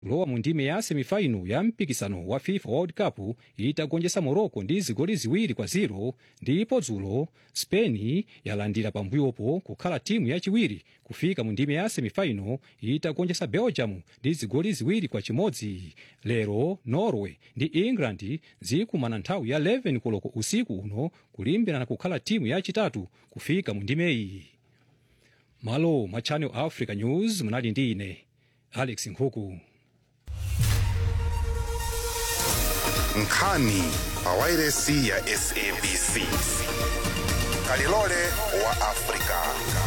lowa mu ndime ya semifaino ya mpikisano wa fifa world cup itagonjetsa morocco ndi zigoli ziwiri kwa 0 ndipo dzulo spain yalandira pambuyopo kukhala timu yachiwiri kufika mu ndime ya semifaino itagonjetsa belgium ndi zigoli ziwiri kwa chimodzi lero norway ndi england zikumana nthawi ya 11 koloko usiku uno kulimbirana kukhala timu yachitatu kufika mu ndimeyi malo mwa channel africa news munali ndi ine alex nkhuku nkhani pawairesi ya sabc kalilole wa afrika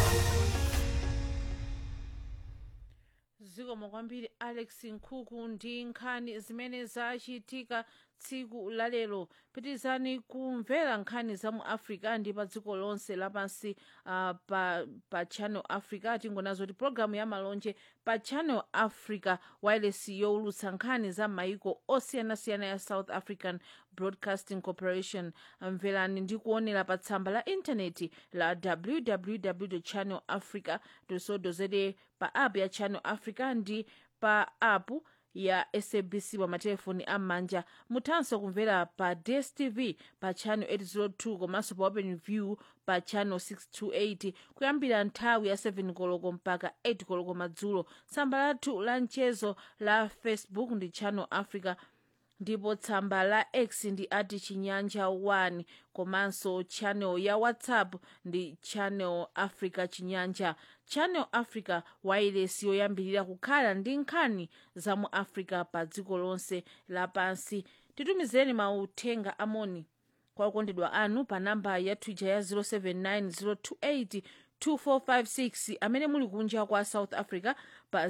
zikomo kwambiri alex nkhuku ndi nkhani zimene zachitika tsiku lalero pitizani kumvera nkhani za mu africa ndi pa dziko lonse lapansi uh, pa, pa channel africa tingonazo ti pologalamu ya malonje pa channel africa wireless yowulutsa nkhani za maiko osiyanasiyana ya south african broadcasting corporation mverani ndi kuonera pa tsamba la intaneti la www channel africa co za pa app ya channel africa ndi pa app ya sabc pa matelefoni am'manja muthanso kumvera pa dstv pa channel 802 komanso pa open view pa channel 628 kuyambira nthawi ya 7 koloko mpaka 8 koloko madzulo tsamba lathu la mchezo la facebook ndi channel africa ndipo tsamba la x ndi ati chinyanja 1 komanso channel ya whatsapp ndi channel africa chinyanja channel africa wireless yoyambirira kukhala ndi nkhani za mu africa pa dziko lonse lapansi titumizireni mauthenga amoni kwa okondedwa anu pa namba ya twitter ya 079 2456 amene muli kunja kwa south africa pa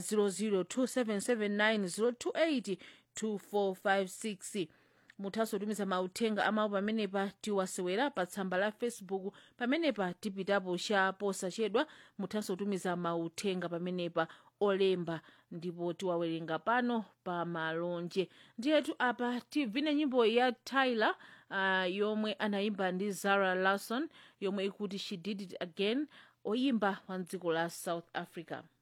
002779028 2456 muthanso kutumiza mauthenga amawu pamenepa tiwasewera pa tsamba la facebook pamenepa tipitapo cha posachedwa muthanso kutumiza mauthenga pamenepa olemba ndipo tiwawerenga pano pa malonje ndiyetu apa tivine nyimbo ya tyler uh, yomwe anayimba ndi zara larson yomwe ikuti she did it again oyimba wa mdziko la south africa